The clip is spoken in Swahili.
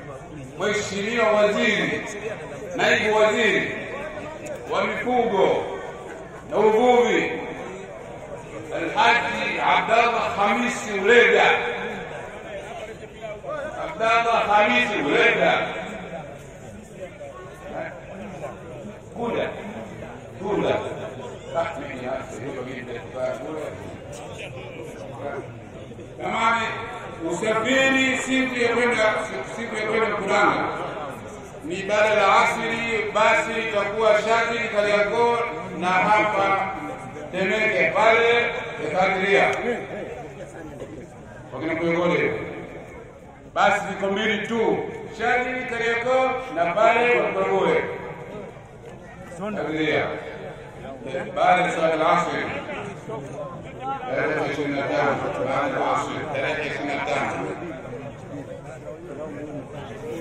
Mheshimiwa Waziri, Naibu Waziri wa Mifugo na Uvuvi Alhaji Abdallah Hamisi Ulega, Abdallah Hamisi Ulega, kuda kuda Jamani, usafiri siku ya kwenda siku ya kwenda Mkuranga ni baada la asiri, basi itakuwa shati Kariakoo na hapa Temeke pale Ekadiria wakina Kuyogole, basi ziko mbili tu, shati Kariakoo na pale Wakogoe Kadiria baada ya swala la asiri tarehe ishirini na tano baada ya asiri tarehe ishirini na tano